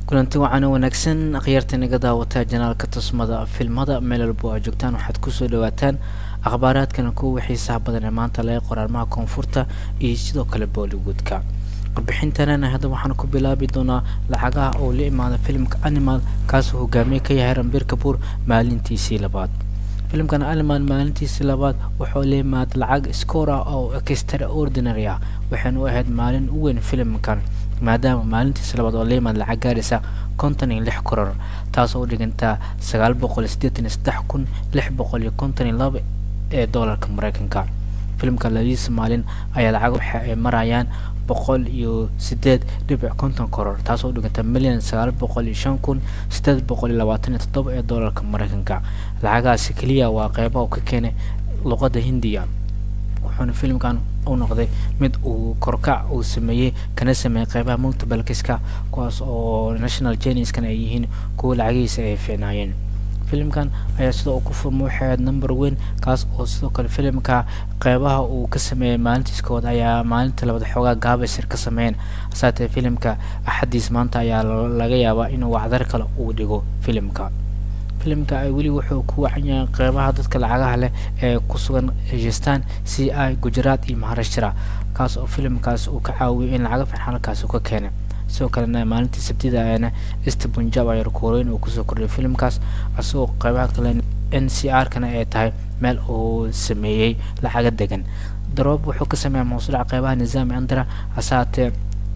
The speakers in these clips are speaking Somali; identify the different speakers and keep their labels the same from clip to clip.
Speaker 1: kulanti wacan wanaagsan akhyaarta naga daawataa janaalka tusmada filmada meel walbo aa joogtaan waxaad kusoo dhawaataan akhbaaraadkana kuwa xiisaha badan ee maanta laga qoraalmaha koonfurta iyo sidoo kale bollywoodka warbixintanana hadda waxaan ku bilaabi doonaa lacagaha oo la imaada filimka animal kaasoo hogaamiye ka yahay rambir kabuur maalintiisii labaad filimkan animal maalintiisii labaad wuxuu la imaada lacag scoor ah oo extraordinary ah waxayna u ahayd maalin u weyn filimkan maadaama maalintiisa labaad oo la yimaad lacag gaaraysa konton iyo lix koror taasoo u dhigantaa sagaal boqol sideetan iyo saddex kun lix boqol iyo konton iyo laba ee doolarka mareykanka filimka labadiisa maalin ayaa lacag waxa ay marayaan boqol iyo sideed dhibic konton koror taasoo u dhiganta milyan sagaal boqol iyo shan kun sideed boqol iyo labaatan iyo toddoba ee doolarka mareykanka lacagahaasi keliya waa qeybaha uu ka keenay luqadda hindiya wuxuuna filimkan u noqday mid uu korkac uu sameeyey kana sameeyey qeybaha multibalkiska kuwaas oo national geniskan ay yihiin kuwa lacagihiisa ay fiicnaayeen filimkan ayaa sidoo uu ku furmo waxay ahayd number weyn kaas oo sidoo kale filimka qeybaha uu ka sameeyey maalintiis kood ayaa maalinta labaad xoogaa gaabaysir ka sameeyeen saatee filimka axadiis maanta ayaa laga yaabaa inuu wacdar kale uu dhigo filimka filimka weli wuxuu ku wacan yahay qeybaha dadka lacagaha leh ee ku sugan heshistaan c i gujaraat iyo maharashtra kaas oo filimkaas uu ka caawiyay in lacaga fiican halkaasi ka keenay sidoo kalena maalintii sabtida ayana east punjab ayaa koreyn uu kusoo kordhiyay filimkaas isagoo qeybaha kale n c r kana ay tahay meel uu sameeyey lacaga degan daroob wuxuu ka sameeyaa mawsuuca qeybaha nizaami andra hasaatee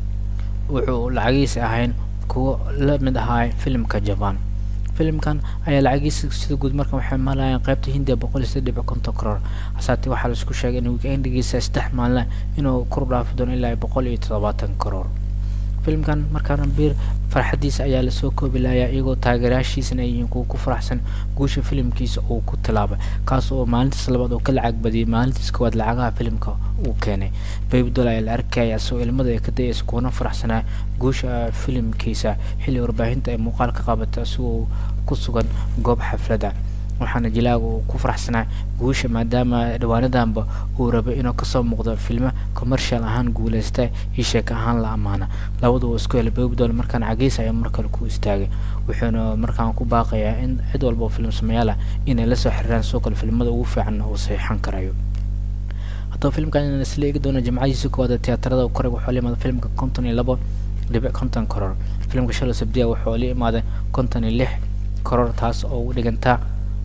Speaker 1: wuxuu lacagihiisa ahayn kuwo la mid ahaa filimka jaban filimkan ayaa lacagiisa sida guud markan waxay malayaan qeybta hindiya boqol iyo saddex dhibic konton koror hasaatee waxaa laisku sheegay in weekendigiisa saddex maalin inuu kor dhaafi doono ilaa boqol iyo toddobaatan koror filimkan markaana bir farxadiisa ayaa lasoo koobi lahayaa iyagoo taageerayaashiisana ay yihiin kuwa ku faraxsan guusha filimkiisa uu ku tilaabay kaas oo maalintiis labaad oo ka lacag badiyay maalintiis koowaad lacagaha filimka uu keenay babydol ayaa la arkaya isagoo ilmada ay ka dayaysa kuwana faraxsanaa guusha filimkiisa xilli warbaahinta ay muuqaal ka qabatay isagoo ku sugan goob xaflada waxaana jilaaga uu ku faraxsanaa guusha maadaama dhawaanadanba uu rabay inuu kasoo muuqdo filmo commercial ahaan guuleysta iyo sheeka ahaan la ammaana labadu uu isku helay babydol markaan cagiisa ayaa mar kale ku istaagay wuxuuna markaan ku baaqayaa in cid walba oo filim sameeyaal ah inay lasoo xiriiraan sidoo kale filimada ugu fiican uu saxiixan karayo haddaba filimkan inaan isla eegi doono jimcadiisa koowaad tiyaatarada u koray wuxuu la imaada filimka konton iyo labo dhibic konton koror filimka shalo sabdiya wuxuu la imaaday konton iyo lix koror taas oo u dhigantaa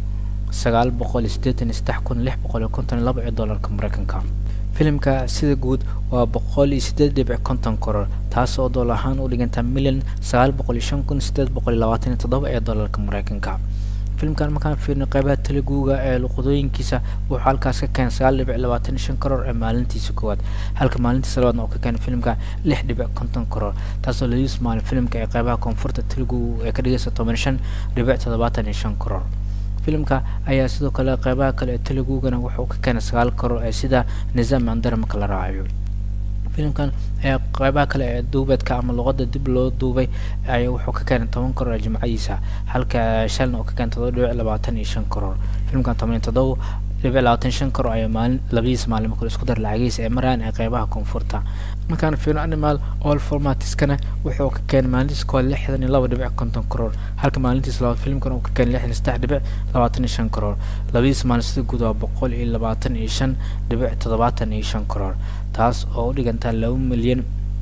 Speaker 1: sagaal boqol iyo siddeetan iyo saddex kun lix boqol iyo konton iyo laba ee doolarka mareykanka filimka sida guud waa boqol iyo siddeed dhibic konton koror taas oo dool ahaan u dhigantaa milyan sagaal boqol iyo shan kun siddeed boqol iyo labaatan iyo toddoba ee doolarka mareykanka filimkan markaan fiirno qeybaha teleguga ee luqadooyinkiisa wuxuu halkaas ka keenay sagaal dhibic labaatan iyo shan koror ee maalintiisa koowaad halka maalintiisa labaadna uu ka keenay filimka lix dhibic konton koror taasoo ladiis maalin filimka ee qeybaha koonfurta telugu ee ka dhigaysa toban shan dhibic toddobaatan iyo shan koror filimka ayaa sidoo kale qeybaha kale ee telugugana wuxuu ka keenay sagaal koror ee sida nizaam andara marka la raacayo filimkan ayaa qeybaha kale ee duubeedka ama luqada dib loo duubay ayaa wuxuu ka keenay toban koror ee jimcadiisa halka shalna uu ka keenay todoba dhibic labaatan iyo shan koror filimkan toban iyo toddoba dhibic labaatan shan koror ayaa maalin labadiisa maalin marka isku dar lacagiisa ee marayaan ee qeybaha koonfurta markaan fiirno animal all formatiskana wuxuu ka keenay maalintiisa koowaad lixdan iyo laba dhibic konton koror halka maalintiisa labaad filimkan uu ka keenay lixdan iyo saddex dhibic labaatan iyo shan koror labadiisa maalin sida guud waa boqol iyo labaatan iyo shan dhibic toddobaatan iyo shan koror taas oo u dhigantaa laba milyan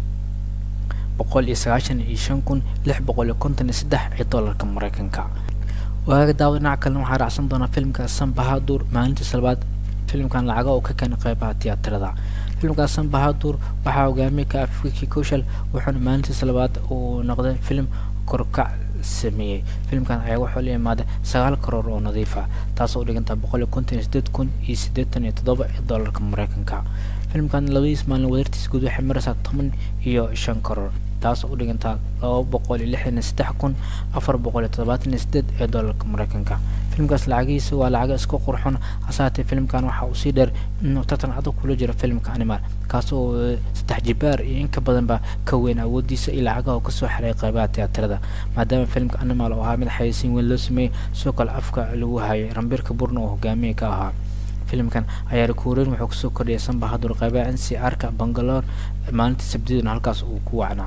Speaker 1: boqol iyo sagaashan iyo shan kun lix boqol iyo konton iyo saddex ee doolarka mareykanka waaga daawo dhinaca kalena waxaa raacsan doonaa filimka sanbahadur maalintiisa labaad filimkan lacaga uu ka keenay qeybaha tiyaatarada filimka sanbahadur waxaa hogaamiye ka afiki kushal wuxuuna maalintiisa labaad uu noqday filim korkac sameeyey filimkan ayaa wuxuu la imaaday sagaal koror oo nadiif ah taasoo u dhigantaa boqol iyo konton iyo sideed kun iyo siddeetan iyo toddoba ee doolarka mareykanka filimkan labadiis maalin wadartiisa guud waxay maraysaa toban iyo shan koror taasoo u dhigantaa laba boqol iyo lixdan iyo saddex kun afar boqol iyo toddobaatan iyo sideed ee doolarka mareykanka filimkaas lacagihiisa waa lacaga isku qurxon hasaatee filimkan waxa uu sii dheer inuu tartan adag kula jiro filimka animal kaasoo saddex jibaar iyo inka badanba ka weyn awoodiisa iyo lacagaha uu kasoo xaray qeybaha tiyaatarada maadaama filimka animal oo ahaa mid xayeysiin weyn loo sameeyey sidoo kale afka lagu hayay rambirka burna oo hogaamiye ka ahaa filimkan ayaa rikuureyn wuxuu kusoo kordhiyay sanbahadur qeybaha n c r ka bangalore maalintii sabdiduna halkaas uu ku wacnaa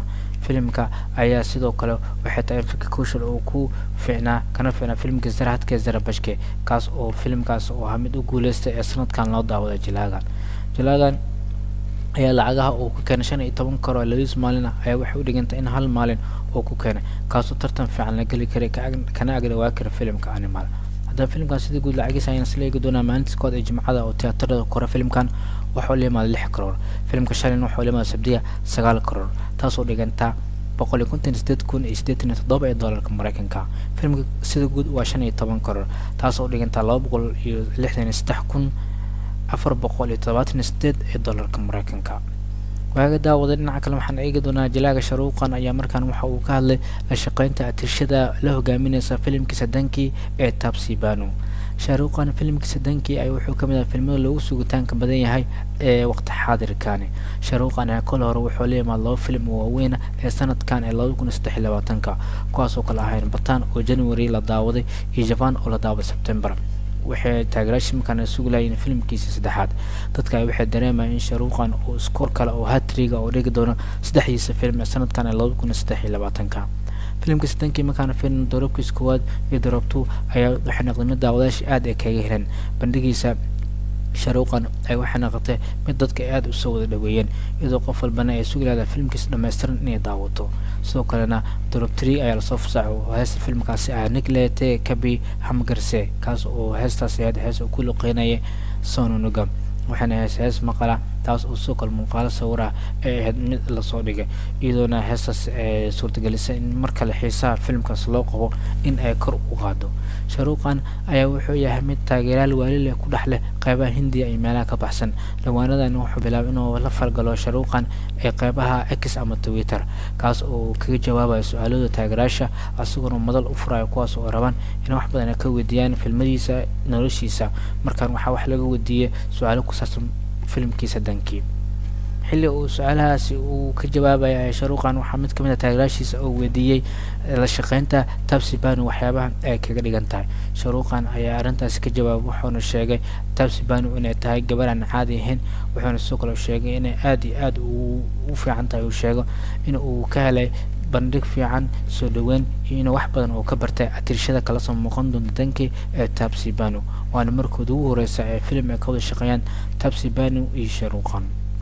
Speaker 1: filimka ayaa sidoo kale waxay tahay in fiki kushal uu ku fiicnaa kana fiicnaa filimka zarahadka zarabashke kaas oo filimkaas oo ahaa mid u guuleystay ee sanadkan loo daawaday jilaagan jilaagan ayaa lacagaha uu ku keenay shan iyo toban karo labadiis maalin ah ayaa waxay u dhigantay in hal maalin uu ku keenay kaasoo tartan fiican la geli karay kana agdhawaa kara filimka animal haddaba filimkan sida guud lacagiisa ayaan isla eegi doonaa maalintiis kood ee jimcada oo tiyaatarada kore filimkan waxuu la yimaada lix karoor filimka shalin waxuu la yimaada sabdiya sagaal karoor taasoo dhigantaa boqol iyo konton sideed kun iyo siddeetan iyo toddoba ee doolarka mareykanka filimka sida guud waa shan iyo toban karoor taasoo dhigantaa laba boqol iyo lixdan iyo saddex kun afar boqol iyo todobaatan iyo sideed ee doolarka mareykanka waaga daawada dhinaca kale waxaan eegi doonaa jalaaga sharuuqan ayaa markaan waxa uu ka hadlay la shaqeynta atirshada la hogaamineysa filimkiisa dankii ee taabsibano shaaruuqan filimkiisa dankii ay wuxuu kamid ahaa filmada loogu sugitaanka badan yahay ee waqti xaadirkani shaaruuqan ayaa kol hore wuxuu la yimaada laba filim oo waaweyna ee sanadkan ee labada kun iyo saddex iyo labaatanka kuwaasoo kale ahayn bataan oo january la daawaday iyo jaban oo la daawaday september waxay taageerayaasha markaan sugi lahayen filimkiisa saddexaad dadka waxay dareemayaan in sharuuqan uu iskoor kale oo hatriga oo dhigi doono saddexdiisa film ee sanadkan ee labada kun iyo saddex iyo labaatanka filimkiisa dankii markaana fiilin doorabkiisa koowaad iyo doorabtu ayaa waxay noqday mid daawadayaasha aada ay kaga heleen bandhigiisa sharuuqan ay waxay noqotay mid dadka aada usoo wada dhaweeyeen iyadoo qof walbana ay sugi lahdaa filimkiisa dhammaystiran inay daawato sidoo kalena dorobtri ayaa lasoo fasaxay oo heesta filmkaasi ah niglete kabi hamgarse kaas oo heestaasi ahayd hees uu ku luqeynaya sononuga waxaana hees hees maqala taas oo sidoo kale muuqaalo sawir ah ay ahayd mid lasoo dhigay iyadoona heestaas ay suurtagelisay in mar kale xiisaha filimkaas loo qabo in ay kor u qaado sharuuqan ayaa wuxuu yahay mid taageerayaal waali leh ku dhex leh qeybaha hindiya iyo meelaha ka baxsan dhawaanadan wuxuu bilaabay inuu la falgalo sharuuqan ee qeybaha x ama twitter kaas oo kaga jawaabayo su-aalooda taageerayaasha isagoona madal u furayo kuwaas oo rabaan in wax badan ay ka weydiiyaan filmadiisa noloshiisa markaan waxaa wax laga weydiiyey su-aalo ku saabsan filimkiisa dankii xilli uu su-aalahaasi uu ka jawaabaya sharuuqan waxaa mid kamid a taageeraashiisa oo weydiiyey la shaqeynta tabsibano waxyaabaha ay kaga dhigan tahay sharuuqan ayaa arrintaasi ka jawaabay wuxuuna sheegay tabsibano inay tahay gabar aan caadi ahayn wuxuuna sidoo kale sheegay inay aada iyo aada u fiican tahay uu sheego in uu ka helay bandhig fiican soo dhaweyn iyo inuu wax badan oo ka bartay atirshada kala soo muuqan doonta dankii ee tabsibano waana markooda ugu horeysa ee filim ay ka wada shaqeeyaan tabsibano iyo sharuuqan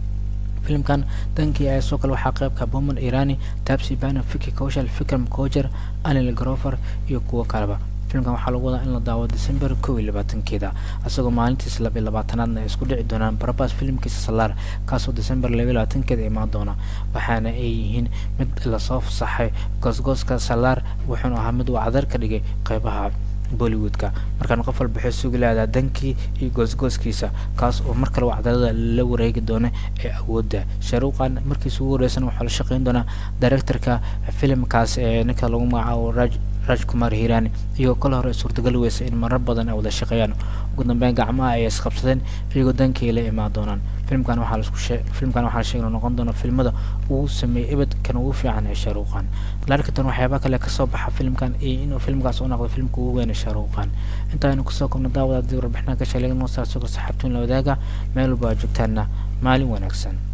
Speaker 1: filimkan dankii ayaa soo kale waxaa qeybka boman irani tabsibano fiki koshal fikram kojer anil grover iyo kuwo kaleba filimkan waxaa lagu wadaa in la daawo december kow iyo labaatankeeda isagoo maalintiis laba iyo labaatanaadna ay isku dhici doonaan barabas filimkiisa salaar kaasoo december laba iyo labaatankeeda imaan doona waxaana ay yihiin mid lasoo fasaxay goosgooska salaar wuxuuna ahaa mid uu cadar ka dhigay qeybaha bollywoodka markaan qof walba waxay sugi lahdaa dankii iyo goosgooskiisa kaas oo mar kale cadalada la wareegi doona ee awoodda sharuuqan markiisa ugu horeysan waxaa la shaqeyn doonaa directorka filimkaas ee ninka lagu magacaabo raj raj kumar hirani iyagoo kala hore suurtagal weysa in marar badan ay wada shaqeeyaan ugu dambeyn gacmaha ay isqabsadeen iyagoo dankii la imaan doonaan filimkan waxaa laisku shee filimkan waxaa la sheegay noqon doona filmada uu sameeyey ebedkan ugu fiican ee sharuuqan larkitan waxyaaba kale kasoo baxa filimkan iyo inuu filimkaas u noqdo filmka ugu weyn ee sharuuqan intaaynu kusoo kobno daawada haddii warbixinaha ka sheegay noosaasoo saxaabtuun la wadaaga meel walba aa joogtaana maalin wanaagsan